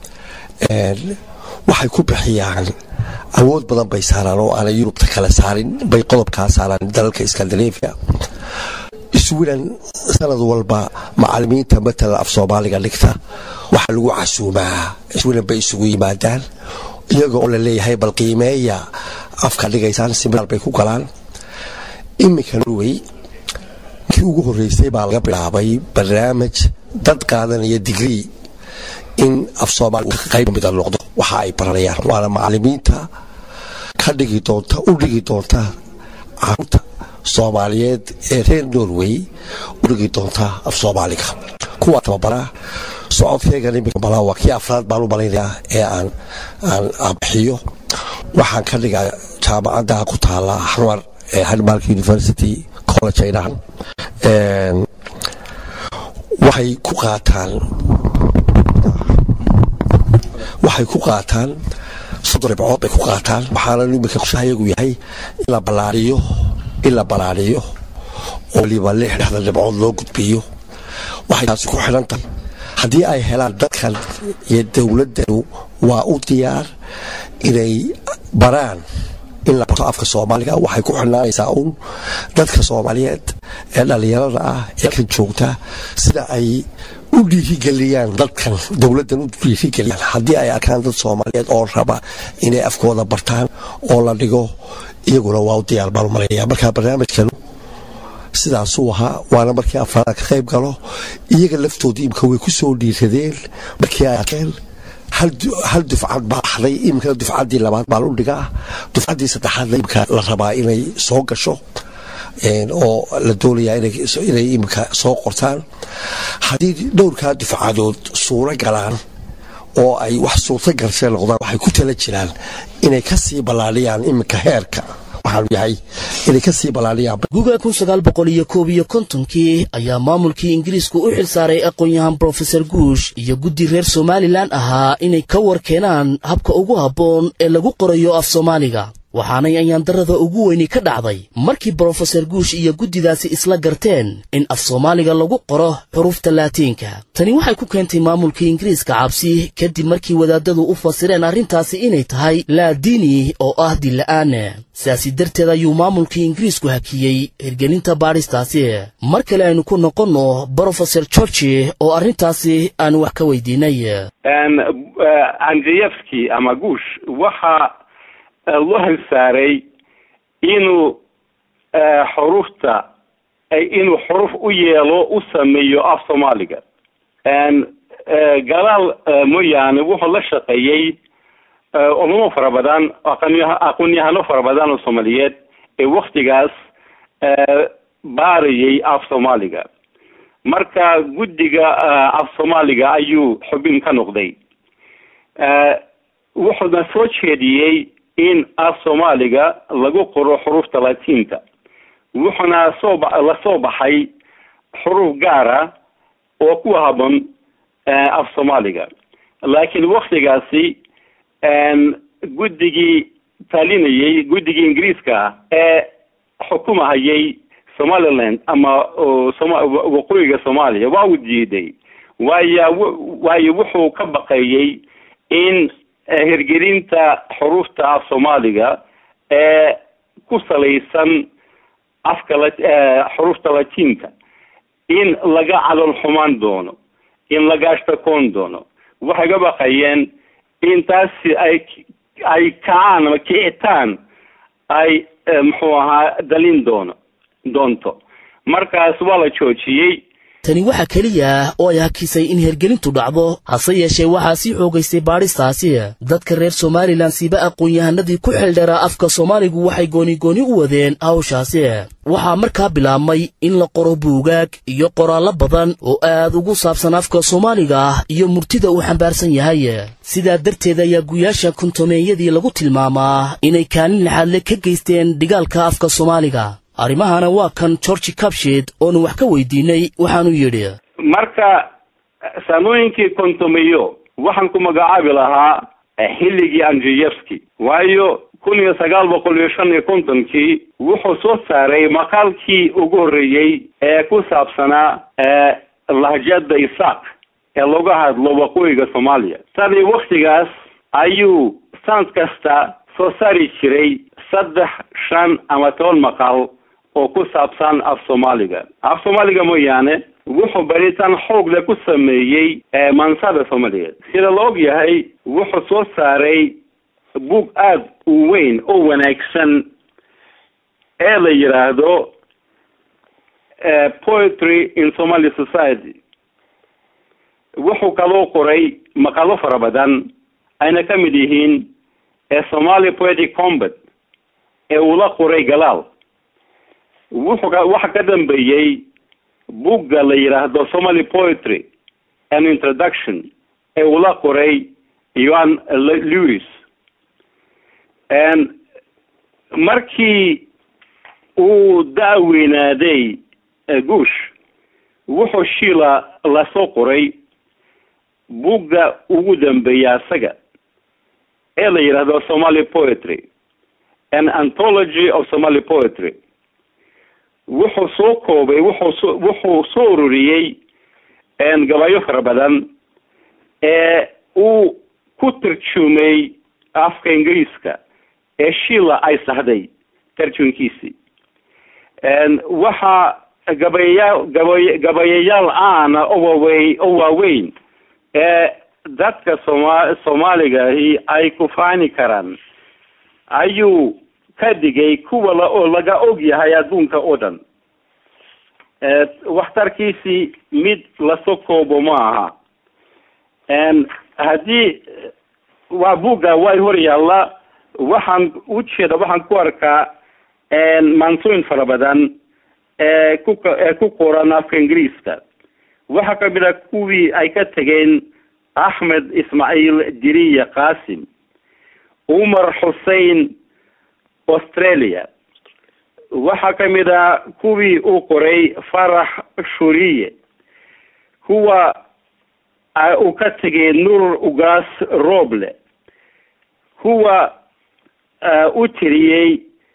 Speaker 7: waxay ku bixiyaan awood badan bay saaraan oo aanay yurubta kale saarin bay qodobkaa saaraan dalalka scandinavia iswilan sanad walba macalimiinta matala af soomaaliga dhigta waxaa lagu casuumaa iswilan bay isugu yimaadaan iyaga oo la leeyahay bal qiimeeya afka dhigaysaan siminaar bay ku galaan iminka norway kii ugu horreysay baa laga bilaabay barnaamij dad qaadanaya digrii in af soomaaliga qayb mida noqdo waxa ay baranayaan waana macalimiinta ka dhigi doonta u dhigi doonta caruurta soomaaliyeed ee reer norway u dhigi doonta af soomaaliga kuwa tababara socodkeegan imika malaa waa kii afraad baan u malaynayaa ee aan aan bixiyo waxaan ka dhigaa jaamacadda ku taala xamar ee hanmark university college ay dhahan waxay ku qaataan waxay ku qaataan soddon ribcood bay ku qaataan waxaana imika kushahayagu yahay in la ballaariyo in la ballaariyo oo waliba lix dhexdan ribcood loo gudbiyo waxay taasi ku xidhan tahay haddii ay helaan dadkan iyo dowladdanu waa u diyaar inay baraan in la barto afka soomaaliga waxay ku xidhnaanaysaa uun dadka soomaaliyeed ee dhallinyarada ah ee kan joogta sida ay u dhiirigeliyaan dadkan dowladdan u dhiirigeliyaan haddii ay arkaan dad soomaaliyeed oo raba inay afkooda bartaan oo la dhigo iyaguna waa u diyaar baan u malaynayaa markaa barnaamijkanu sidaasuu ahaa waana markii afraad ka qayb galo iyaga laftooda imika way ku soo dhiiradeen markii ay arkeen hal dufcad baa axday imikana dufcaddii labaad baa u dhigaa dufcaddii saddexaadna imika la rabaa inay soo gasho oo la doonayaa inay imika soo qortaan haddii dhowrkaa dufcadood suuro galaan oo ay wax suurto galsee noqdaan waxay ku tala jiraan inay ka sii ballaadhiyaan iminka heerka waxaanu yahay inay ka sii ballaadhiyaan
Speaker 2: guga kun sagaal boqol iyo koob iyo kontonkii ayaa maamulkii ingiriisku u xilsaaray aqoon-yahan brofeser guush iyo guddi reer somalilan ahaa inay ka war keenaan habka ugu habboon ee lagu qorayo af soomaaliga waxaanay ayaandarrada ugu weyni ka dhacday markii brofeser guush iyo guddidaasi isla garteen in af soomaaliga lagu qoro xuruufta laatiinka tani waxay ku keentay maamulkii ingiriiska cabsi kadib markii wadaadadu u fasireen arrintaasi inay tahay laadiini oo ah dilla'aane sidaasi darteed ayuu maamulkii ingiriisku hakiyey hirgelinta baadhistaasi mar kale aynu ku noqonno brofeser georgi oo arrintaasi aanu wax ka weydiinay
Speaker 3: andreyevski ama guush waxa loo halsaaray inuu xuruufta inuu xuruf u yeelo u sameeyo af soomaaliga gadaal mooyaane wuxuu la shaqeeyey culamo fara badan aqoon-yahano fara badan oo soomaaliyeed ee waktigaas baarayay af soomaaliga marka guddiga af soomaaliga ayuu xubin ka noqday wuxuuna soo jeediyey in af soomaaliga lagu qoro xuruufta latiinta wuxuuna soo la soo baxay xuruuf gaara oo ku habon af soomaaliga laakiin waktigaasi guddigii talinayay guddigii ingiriiska ee xukumahayay somaliland ama waqooyiga soomaaliya waa uu diiday waayo waayo wuxuu ka baqeeyey in hirgelinta xuruufta af soomaaliga ee ku salaysan afka xuruufta latiinka in laga calol xumaan doono in laga ashtakoon doono waxay ka baqayeen in taasi ay ay kacaan ama kicitaan ay muxuu ahaa dalin doono doonto markaas waa la joojiyey
Speaker 2: tani waxaa keliya oo ay hakisay in hergelintu dhacdo hase yeeshee waxaa sii xoogaystay baadhistaasi dadka reer somalilan siiba aqoon-yahanadii ku xildheeraa afka soomaaligu waxay gooni-gooni u wadeen hawshaasi waxaa markaa bilaabmay in la qoro buugaag iyo qoraallo badan oo aad ugu saabsan afka soomaaliga ah iyo murtida uu xambaarsan yahay sidaa darteed ayaa guyaasha kontomeeyadii lagu tilmaamaa inay kaalin laxaadle ka geysteen dhigaalka afka soomaaliga arrimahana waa kan georgi cabshed oonu wax ka weydiinay waxaanu yidhi
Speaker 3: marka saamooyinkii kontomeyo waxaan ku magacaabi lahaa xilligii andriyevski waayo kun iyo sagaal boqol iyo shan iyo kontonkii wuxuu soo saaray maqaalkii ugu horreeyey ee ku saabsanaa lahjada isaaq ee laga hadlo waqooyiga soomaaliya tani waktigaas ayuu sanad kasta soo saari jiray saddex shan ama toban maqal oo ku saabsan af soomaaliga af soomaaliga mooyaane wuxuu baritaan xoogle ku sameeyey maansada soomaaliyeed sida la og yahay wuxuu soo saaray bug aada u weyn oo wanaagsan ee la yidhaahdo poetry in somaly society wuxuu kaloo qoray maqalo fara badan ayna ka mid yihiin somaly poetic combat ee uu la qoray galaal wuxuu waxa ka dambeeyey bugga la yidhaahdo somaly poetry an introduction ee uu la qoray yoan lewis markii uu da-weynaaday guush wuxuu shiila lasoo qoray bugga ugu dambeeya asaga ee la yidhaahdo somaly poetry an anthology of somaly poetry wuxuu soo koobay wuxuu so wuxuu soo ururiyey gabayo fara badan ee uu ku tarjumay afka ingiriiska ee shiila ay sahday tarjunkiisii waxaa gabayaya gabay gabayayaal aana oo waawey oo waaweyn ee dadka sooma soomaaligahi ay ku faani karaan ayuu ka dhigay kuwa la oo laga og yahay adduunka oo dhan waxtarkiisii mid lasoo koobo ma aha haddii waa bugga way hor yaalla waxaan ujeeda waxaan ku arkaa maansooyin fara badan ee ku ee ku qoran afka ingiriiska waxaa kamid a kuwii ay ka tegeen axmed ismaaciil diriya qasim umar xusein australia waxaa kamid a kuwii uu qoray farax shuriye kuwa uu ka tegay nur ugaas roble kuwa u tiriyey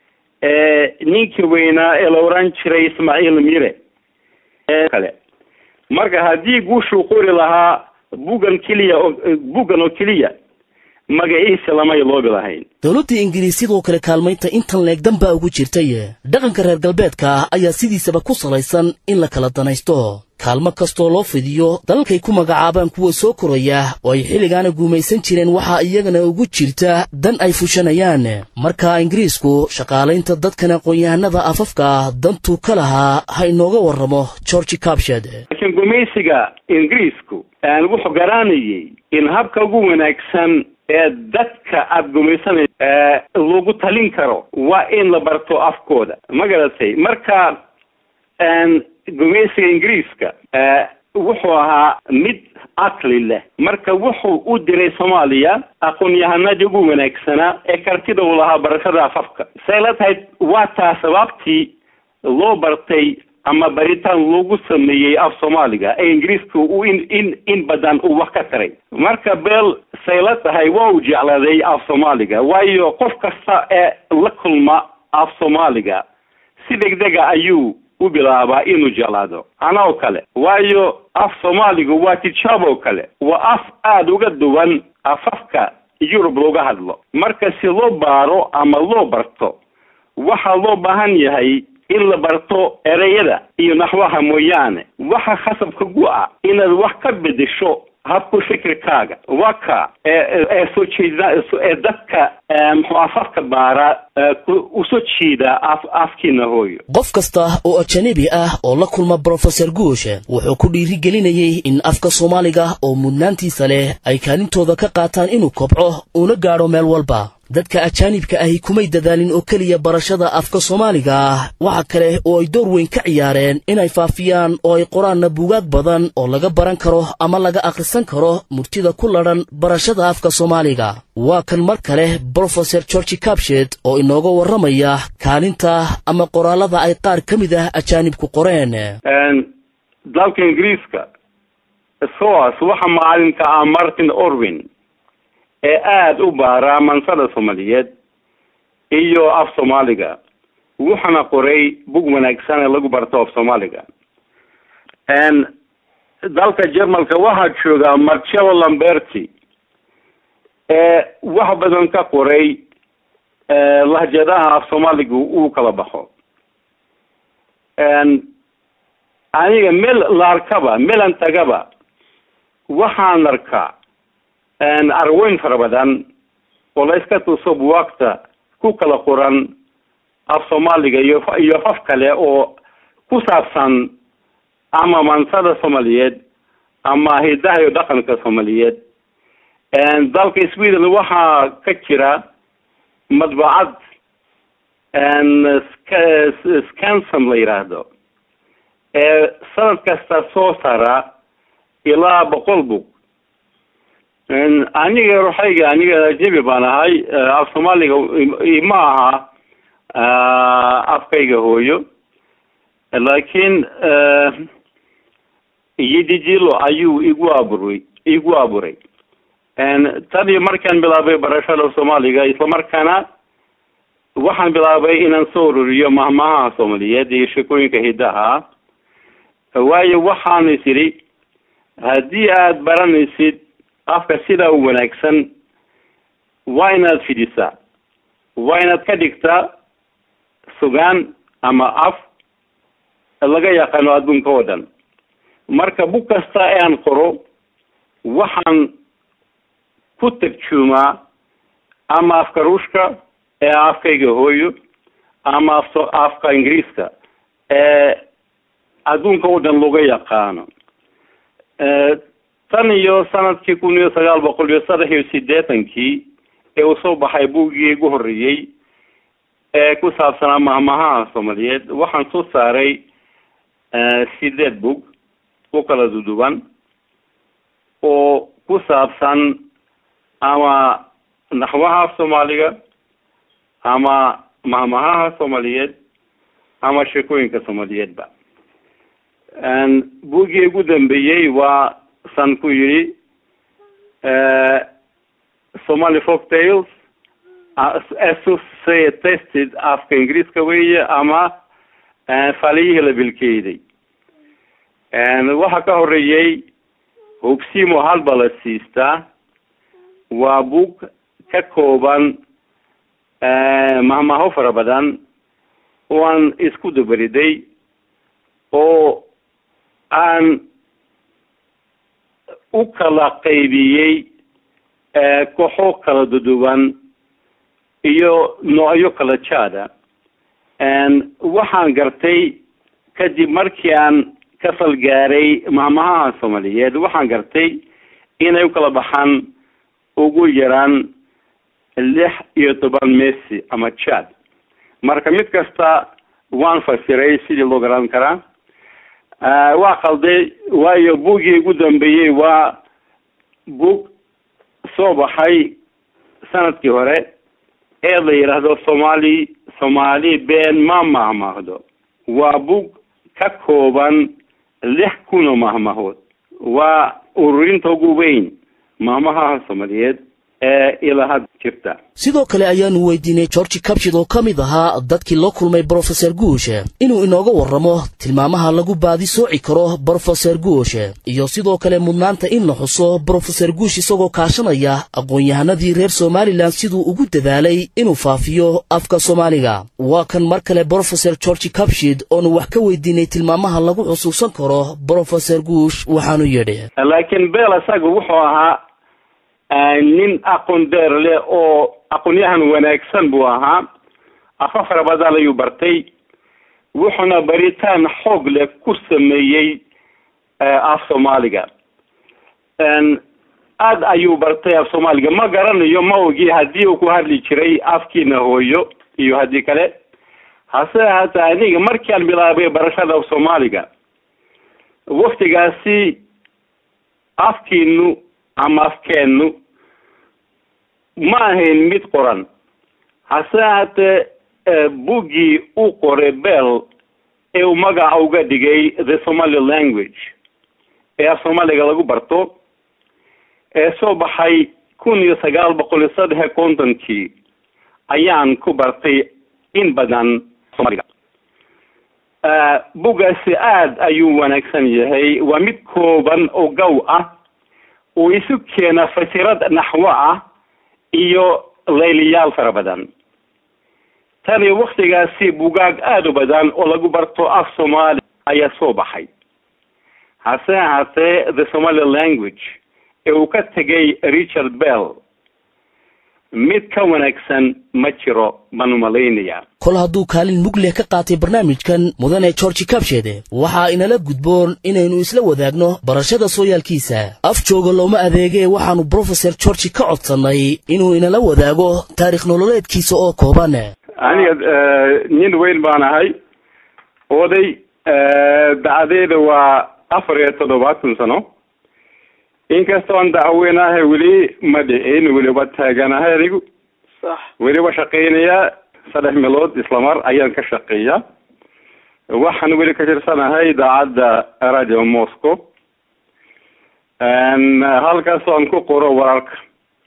Speaker 3: ninkii weynaa ee la oran jiray ismaaciil mire kale marka haddii guushuu qori lahaa buggan keliya oo buggan oo keliya magaciisa lamay loobi lahayn
Speaker 2: dowladda ingiriis sidoo kale kaalmaynta intan leegdan baa ugu jirtay dhaqanka reer galbeedka ah ayaa sidiisaba ku salaysan in la kala danaysto kaalmo kastoo loo fidiyo dalalkay ku magacaabaan kuwa soo koraya oo ay xilligaana guumaysan jireen waxaa iyagana ugu jirta dan ay fushanayaan marka ingiriisku shaqaalaynta dadkan aqoon-yahanada afafka ah dantuu ka lahaa ha inooga warramo georgi cabshed
Speaker 3: laakiin gumaysiga ingiriisku wuxuu garanayay in habka ugu wanaagsan ee dadka aada gumaysanaysa lagu talin karo waa in la barto afkooda ma garatay marka gumaysiga ingiriiska wuxuu ahaa mid caqli leh marka wuxuu u diray soomaaliya aqoon-yahanadii ugu wanaagsanaa ee kartida uu lahaa barashada afafka say la tahay waa taa sababtii loo bartay ama baritaan lagu sameeyey af soomaaliga ee ingiriiska uu in in in badan uu wax ka taray marka beel say la tahay waa uu jeclaaday af soomaaliga waayo qof kasta ee la kulma af soomaaliga si degdega ayuu u bilaabaa inuu jeclaado anoo kale waayo af soomaaligu waa tijaabo kale waa af aada uga duwan afafka yurub looga hadlo marka si loo baaro ama loo barto waxaa loo baahan yahay in la barto ereyada iyo naxwaha mooyaane waxa khasabka gu ah inaad wax ka bedesho habku fikirkaaga waa ka ee soo jeeda ee dadka muxuu afafka baara usoo jeeda af afkiina hooyo
Speaker 2: qof kasta oo ajanabi ah oo la kulma brofeser guush wuxuu ku dhiirigelinayey in afka soomaaliga oo mudnaantiisa leh ay kaalintooda ka qaataan inuu kobco una gaadho meel walba dadka ajaanibka ahi kumay dadaalin oo keliya barashada afka soomaaliga ah waxa kale oo ay door weyn ka ciyaareen inay faafiyaan oo ay qoraanna buugaag badan oo laga baran karo ama laga akhrisan karo murtida ku ladhan barashada afka soomaaliga waa kan mar kale brofeser georgi cabshed oo inooga warramaya kaalinta ama qoraalada ay qaar ka mid ah ajaanibku qoreen
Speaker 3: dalka ingiriiska soas waxa macalinka ah martin orwin ee aada u baara mansada soomaaliyeed iyo af soomaaliga wuxuuna qoray bug wanaagsan ee lagu barto af soomaaliga dalka jermalka waxaa jooga marcello lamberti ee wax badan ka qoray lahjadaha af soomaaliga uu kala baxo aniga meel la arkaba meelan tagaba waxaan arkaa arweyn fara badan oo la iska tuso buwaagta ku kala qoran af soomaaliga iyo iyo af kale oo ku saabsan ama mansada soomaaliyeed ama hidaha iyo dhaqanka soomaaliyeed dalka sweden waxaa ka jira madbacad scansom la yidhaahdo ee sanad kasta soo sara ilaa boqol bug aniga ruxayga aniga ajnebi baan ahay af soomaaliga ma aha afkayga hooyo laakiin yidijilo ayuu igu aburay igu aburay tan iyo markaan bilaabay barashada soomaaliga islamarkaana waxaan bilaabay inaan soo ururiyo mahmahaha soomaaliyeed iyo sheekooyinka hidaha waayo waxaan is idhi haddii aada baranaysid afka sidaa u wanaagsan waa inaad fidisaa waa inaad ka dhigtaa sugaan ama af laga yaqaano adduunka oo dhan marka bug kasta ee aan qoro waxaan ku tarjuumaa ama afka ruushka ee afkayga hooyo ama af afka ingiriiska ee adduunka oo dhan laga yaqaano tan iyo sanadkii kun iyo sagaal boqol iyo saddex iyo siddeetankii ee uu soo baxay buuggii igu horreeyey ee ku saabsanaa mahmahaha soomaaliyeed waxaan soo saaray sideed bug u kala duduwan oo ku saabsan ama naxwaha af soomaaliga ama mahmahaha soomaaliyeed ama sheekooyinka soomaaliyeedba buuggii ugu dambeeyey waa san ku yidhi somaly folk tales associated afka ingiriiska weeye ama faliyihii la bilkeeday waxaa ka horeeyey hubsimo halba la siistaa waa bug ka kooban mahmaho fara badan oo aan isku dabariday oo aan u kala qaybiyey kooxo kala duduwan iyo noocyo kala jaada waxaan gartay kadib markii aan ka falgaaray mahmahaha soomaaliyeed waxaan gartay inay u kala baxaan ugu yaraan lix iyo toban messi ama jad marka mid kasta waan fasiray sidii loo garan karaa waa qalday waayo buggii ugu dambeeyey waa bug soo baxay sanadkii hore ee la yidhaahdo soomaali soomaali been ma mahmahdo waa bug ka kooban lix kun oo mahmahood waa ururinta ugu weyn mahmahaha soomaaliyeed ee ilaa had jirta
Speaker 2: sidoo kale ayaanu weydiinay georgi kabshid oo ka mid ahaa dadkii la kulmay brofeser guushe inuu inooga warramo tilmaamaha lagu baadi sooci karo brofeser guushe iyo sidoo kale mudnaanta in la xuso brofeser guush isagoo kaashanaya aqoon-yahanadii reer somalilan siduu ugu dadaalay inuu faafiyo afka soomaaliga waa kan mar kale brofeser georgi kabshid oonu wax ka weydiinay tilmaamaha lagu xusuusan karo brofeser guush waxaanu yidhi
Speaker 3: laakiin beel isaga wuxuu ahaa nin aqoon deer leh oo aqoonyahan wanaagsan buu ahaa afa fara badan ayuu bartay wuxuuna baritaan xoog leh ku sameeyey af soomaaliga aada ayuu bartay af soomaaliga ma garanayo ma ogi haddii uu ku hadli jiray afkiina hooyo iyo haddii kale hase ahaatee aniga markii aan bilaabay barashada af soomaaliga waktigaasi afkiinu ama afkeennu ma ahayn mid qoran hase ahaatee buggii u qoray bell ee uu magaca uga dhigay the somaly language ee af soomaaliga lagu barto ee soo baxay kun iyo sagaal boqol iyo saddex iyo kontonkii ayaan ku bartay in badan soomaaliga bugaasi aada ayuu wanaagsan yahay waa mid kooban oo gaw ah uu isu keena fasirad naxwo ah iyo layliyaal fara badan tan iyo waktigaasi bugaag aada u badan oo lagu barto af soomaali ayaa soo baxay hase ahaatee the somali language ee uu ka tegay richard bell mid ka wanaagsan ma jiro baan umalaynayaa
Speaker 2: kol hadduu kaalin mug leh ka qaatay barnaamijkan mudane georgi kabsheede waxaa inala gudboon inaynu isla wadaagno barashada sooyaalkiisa af jooga looma adeegee waxaannu brofeser georgi ka codsannay inuu inala wadaago taarikh nololeedkiisa oo kooban
Speaker 3: aniga nin weyn baan ahay oday dacdeeda waa afar iyo toddobaatan sano inkastoon dacweynahay weli ma dhicin weliba taaganahay anigu
Speaker 8: sax
Speaker 3: weliba shaqeynayaa saddex meelood islamar ayaan ka shaqeeya waxaan weli ka tirsanahay idaacadda radio moscow halkaas aan ku qoro wararka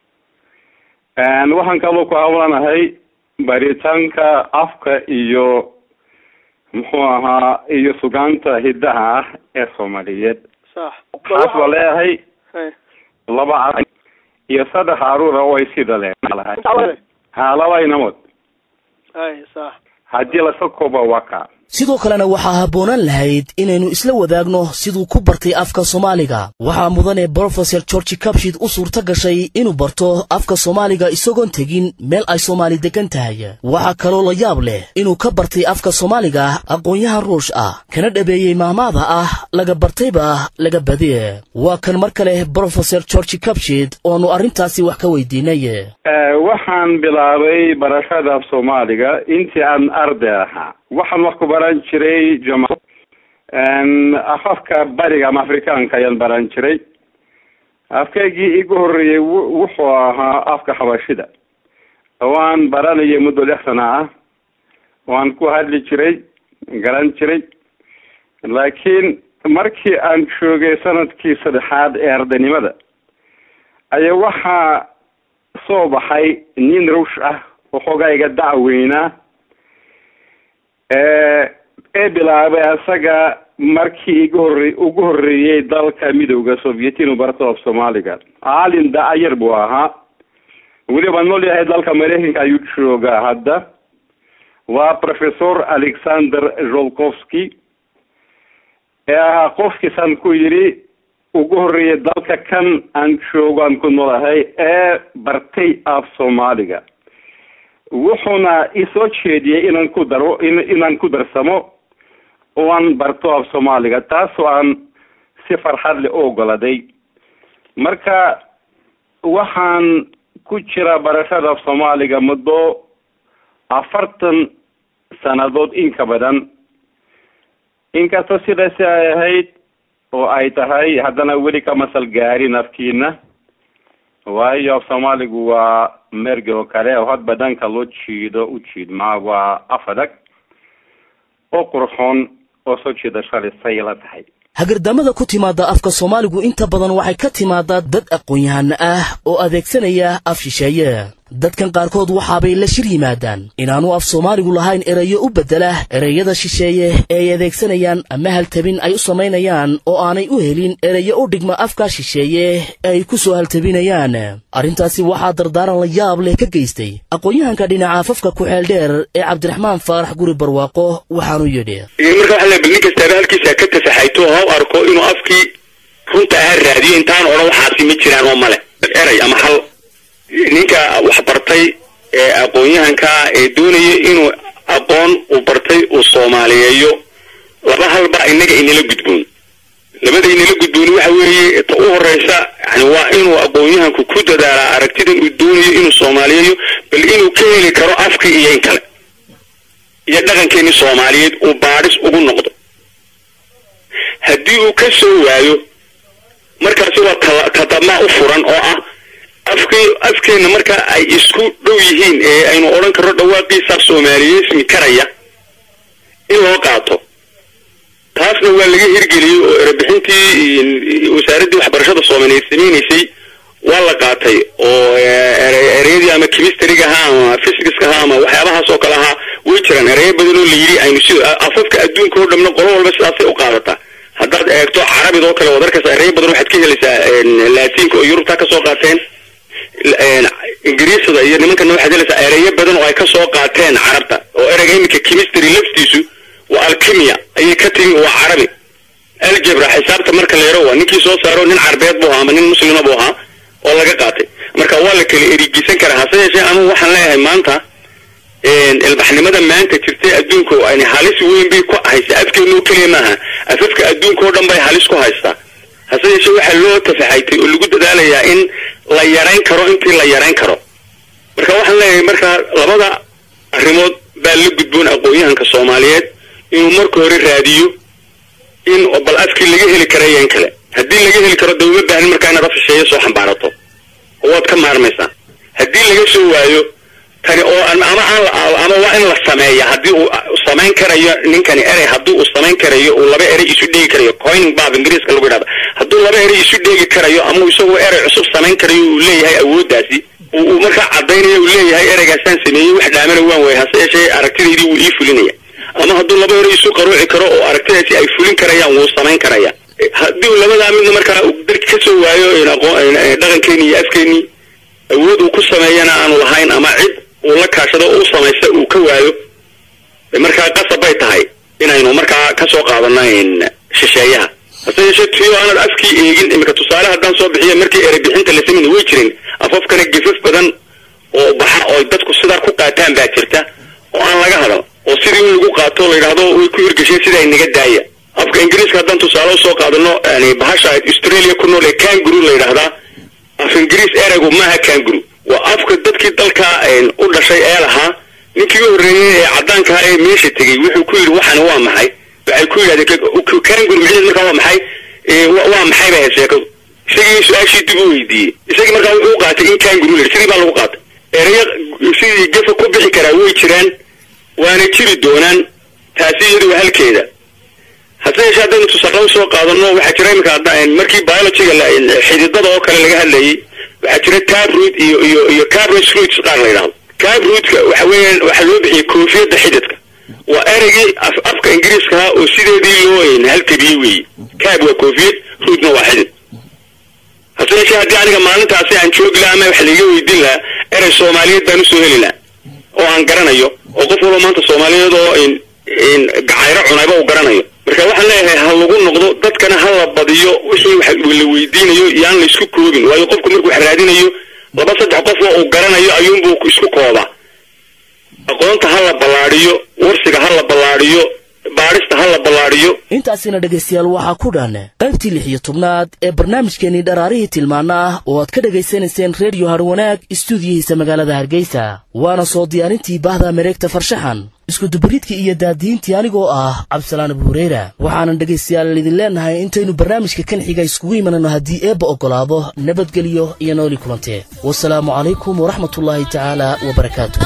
Speaker 3: waxaan kaloo ku hawlanahay baritaanka afka iyo muxuu ahaa iyo sugaanta hiddaha ah ee soomaaliyeed
Speaker 8: sax
Speaker 3: taas waa leeyahay
Speaker 8: Hey.
Speaker 3: laba ar iyo saddex caruura oo ay sida leedahay ha laba inamood
Speaker 8: Hey, sax
Speaker 3: haddii lasoo koobo waa kaa
Speaker 2: sidoo kalena waxaa habboonaan lahayd inaynu isla wadaagno siduu ku bartay afka soomaaliga waxaa mudane brofeser georgi kabshid u suurto gashay inuu barto afka soomaaliga isagoon tegin meel ay soomaali degan tahay waxaa kaloo la yaab leh inuu ka bartay afka soomaaliga aqoon-yahan ruush ah kana dhabeeyey maamaada ah laga bartayba laga badiye waa kan mar kale brofeser georgi kabshid oonu arrintaasi wax ka weydiinay
Speaker 3: waxaan bilaabay barashada af soomaaliga intii aan arday ahaa waxaan wax ku baran jiray jama afafka bariga ama afrikaanka ayaan baran jiray afkaygii igu horreeyey wu- wuxuu ahaa afka xabashida waan baranayay muddo lix sana ah waan ku hadli jiray garan jiray laakiin markii aan joogay sanadkii saddexaad ee ardaynimada ayaa waxaa soo baxay nin ruush ah oo xoogayga dacweynaa ee bilaabay asaga markii igu horre ugu horreeyey dalka midowda soviet inuu barto af soomaaliga caalin da-ayar buu ahaa weliba nool yahay dalka mareykanka ayuu joogaa hadda waa professor alexander zholkovsky ee ahaa qofkiisaan ku yidhi ugu horreeyay dalka kan aan joogo aan ku noolahay ee bartay af soomaaliga wuxuuna isoo jeediyey inaan ku daro in inaan ku darsamo oo aan barto af soomaaliga taasoo aan si farxad leh u ogoladay marka waxaan ku jira barashada af soomaaliga muddo afartan sannadood in ka badan inkastoo sidaasi ay ahayd oo ay tahay haddana weli ka masal gaarin afkiina waayo af soomaaligu waa merge oo kale oo hadba dhanka loo jiido u jiidmaa waa af adag oo qurxoon oo soo jiidasho lisay la tahay
Speaker 2: hagardamada ku timaadda afka soomaaligu inta badan waxay ka timaadaa dad aqoon-yahano ah oo adeegsanaya af shisheeye dadkan qaarkood waxaabay la shir yimaadaan inaanu af soomaaligu lahayn erayo u beddela ereyada shisheeye ee ay adeegsanayaan ama haltabin ay u samaynayaan oo aanay u helin erayo u dhigma afka shisheeye ee ay ku soo haltabinayaan arrintaasi waxaa dardaaran la yaab leh ka geystay aqoon-yahanka dhinaca afafka ku-xeel dheer ee cabdiraxmaan faarax guri barwaaqo waxaanu yidhi
Speaker 5: marka waxa la nin kastaaba halkiisa ka tasaxayto oo ha u arko inuu afkii runta aha raadiyo intaan odhan waxaasi ma jiraan oo male eray ama hal ninka wax bartay ee aqoon-yahanka ee doonaya inuu aqoon uu bartay uu soomaaliyeeyo laba halba inaga inala gudboon labada inala gudboon waxa weeye ta u horeysa yani waa inuu aqoon-yahanku ku dadaalaa aragtidan uu doonayo inuu soomaaliyeeyo bal inuu ka heli karo afkii iyo in kale iyo dhaqankeeni soomaaliyeed uu baadhis ugu noqdo haddii uu ka soo waayo markaasi waa ta tadamaa u furan oo ah afkii afkeenna marka ay isku dhow yihiin ee aynu odhan karno dhawaaqiisa soomaaliyeysmi karaya in loo qaato taasna waa laga hirgeliyey oo erebixintii wasaaraddii waxbarashada soomaaliyeed samaynaysay waa la qaatay oo chemistryga ahaa ama physicska ahaa ama waxyaabahaas oo kale ahaa way jiraan ereyo badan oo la yidhi aynu si afafka adduunka oo dhamna qolo walba sidaasay u qaadataa haddaad eegto carabid oo kale waad arkaysaa ereyo badan waxaad ka helaysaa laatiinka oo yurubta ka soo qaateen ingiriisada iyo nimankana waxaad helaysaa ereyo badan oo ay ka soo qaateen carabta oo ereyga iminka chemistry laftiisu waa alchemia ayay ka timi waa carabi algebra xisaabta marka la yaro waa ninkii soo saaro nin carbeed buu ahaa ama nin muslima buu ahaa oo laga qaatay marka waa la kala erigisan karaa hase yeeshee ama waxaan leeyahay maanta ilbaxnimada maanta jirtay adduunka ani halis weyn bay ku haysa afkeenu keliya maaha afafka adduunka oo dhan bay halis ku haystaa hase yeeshee waxaa loo tafaxaytay oo lagu dadaalayaa in la yarayn karo intii la yarayn karo marka waxaan leeyahay marka labada arrimood baa la gudboon aqoon-yahanka soomaaliyeed inuu marka hore raadiyo in bal afkii laga heli karayo in kale haddii laga heli karo de uma baahnin markaa inaad afisheeyo soo xambaarato oo waad ka maarmaysaa haddii laga soo waayo tani oo ama aan ama waa in la sameeya haddii uu samayn karayo ninkani erey haddii uu samayn karayo uu laba erey isu dheegi karayo coining bab ingiriiska lagu yidhahda hadduu laba erey isu dheegi karayo ama isagoo erey cusub samayn karayo uu leeyahay awooddaasi uu markaa caddaynaya uu leeyahay ereygaasaan sameeyey wax dhaamana waan waayay hase yeeshee aragtidaydii wuu ii fulinaya ama hadduu laba erey isu qaruuci karo oo aragtidaasi ay fulin karayaan wuu samayn karaya haddii uu labadaa midna markaa darki ka soo waayo dhaqankeeni iyo afkeeni awood uu ku sameeyana aanu lahayn ama cid uu la kaashado oo u samaysta uu ka waayo markaa qasab bay tahay inaynu markaa ka soo qaadano shisheeyaha hase yeeshee tiyo aanad afkii eegin iminka tusaale haddaan soo bixiya markii erey bixinta la samayna way jirin afafkana gefaf badan oo baxa oo dadku sidaa ku qaataan baa jirta oo aan laga hadal oo sidii in lagu qaato la yidhaahdo way ku hirgasheen sidaa inaga daaya afka ingiriiska haddaan tusaale usoo qaadano yani bahasha australia ku nool ee kanguru la yidhaahdaa af ingiriis ereygu maaha kanguru waa afka dadkii dalka u dhashay ee lahaa ninkii u horreeyey ee caddaankaha ee meesha tegey wuxuu ku yidhi waxani waa maxay waxay ku yidhahdeen kanguru micneed markaa waa maxay waa maxay bay ahayd sheekadu isagii su-aashii dib u weydiiyey isagii markaa wuxuu u qaatay in kanguru la sidii baa lagu qaatay ereyo sidii gefa ku bixi karaa way jiraan waana jiri doonaan taasi iyadu waa halkeeda hase yeeshee haddaynu tusaale usoo qaadano waxaa jira imika markii biologyga xididada oo kale laga hadlayay waxaa jira taproot iyo iyo iyo cabros roots qaar la yidhahdo cabrootka waxa weeyaan waxaa loo bixiyay koofiyadda xididka waa ereygii afka ingiriiskaha oo sideedii loo haltabiyey weeye cab waa koofiyad rootna waa xidid hase yeeshee haddii aniga maalintaasi aan joogi laha ama wax laiga weydiin lahaa erey soomaaliyeed baan usoo heli laha oo aan garanayo oo qof walba maanta soomaaliyeed oo gacayro cunayba uu garanayo marka waxaan leeyahay ha lagu noqdo dadkana ha la badiyo wixii wax la weydiinayo yaan la isku koobin waayo qofku markuu wax raadinayo laba saddex qof oo uu garanayo ayuunbuu isku koobaa aqoonta ha la ballaadhiyo warsiga ha la ballaadhiyo baadhista ha la ballaadhiyo
Speaker 2: intaasina dhegaystayaal waxaa ku dhan qaybtii lix iyo tobnaad ee barnaamijkeenii dharaarihii tilmaana ah oo aad ka dhegaysanayseen reediyo harwanaag istuudiyihiisa magaalada hargeysa waana soo diyaarintii bahda mareegta farshaxan iskudubaridkii iyo daadiintii anigoo ah cabdisalaan abu hureyra waxaanan dhegaystayaal idin leenahay intaynu barnaamijka kan xiga iskugu imanayno haddii eebba oggolaado nabadgelyo iyo nooli kulantee wasalaamu calaykum waraxmatullaahi tacaala wabarakaatu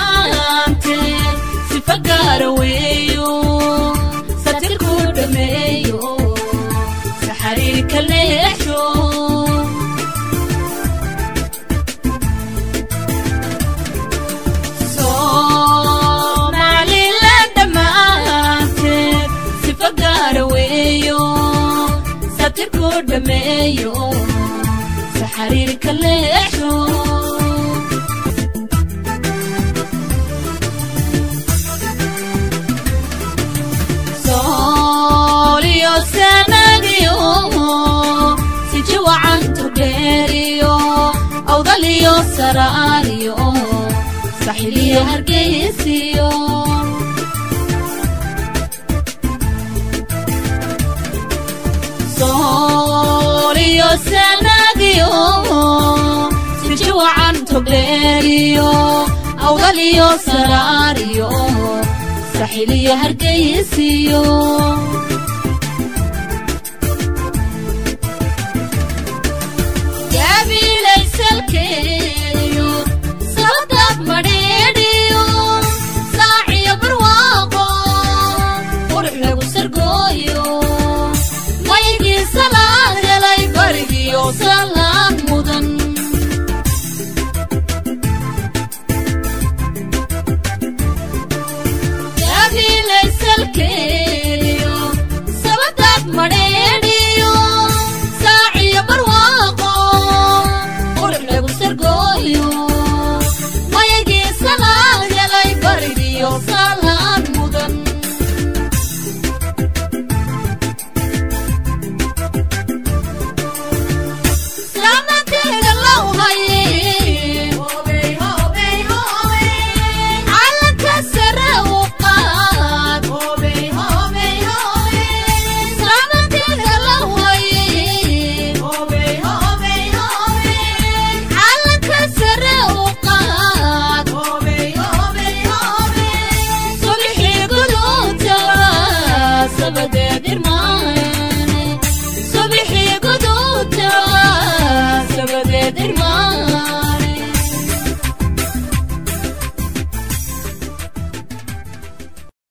Speaker 9: awdaliyo saraariyo saxiliyo hargeysiyo gabilaysalke